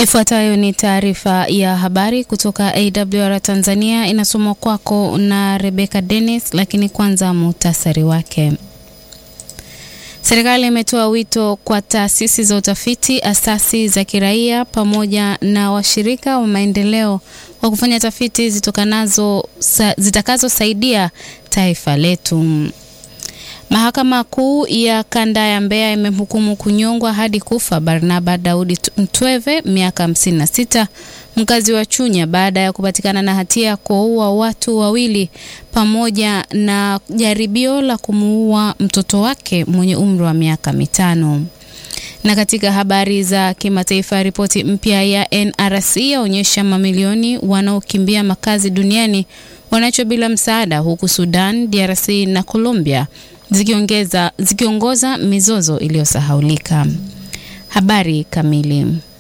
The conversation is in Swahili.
Ifuatayo ni taarifa ya habari kutoka AWR Tanzania, inasomwa kwako na Rebecca Dennis, lakini kwanza muhtasari wake. Serikali imetoa wito kwa taasisi za utafiti, asasi za kiraia pamoja na washirika wa maendeleo wa kufanya tafiti zitokanazo zitakazosaidia taifa letu. Mahakama Kuu ya Kanda ya Mbeya imemhukumu kunyongwa hadi kufa Barnaba Daudi Mtweve miaka 56 mkazi wa Chunya baada ya kupatikana na hatia ya kuwaua watu wawili pamoja na jaribio la kumuua mtoto wake mwenye umri wa miaka mitano. Na katika habari za kimataifa, ripoti mpya ya NRC yaonyesha mamilioni wanaokimbia makazi duniani wanacho bila msaada, huku Sudan, DRC na Colombia zikiongeza zikiongoza mizozo iliyosahaulika. Habari kamili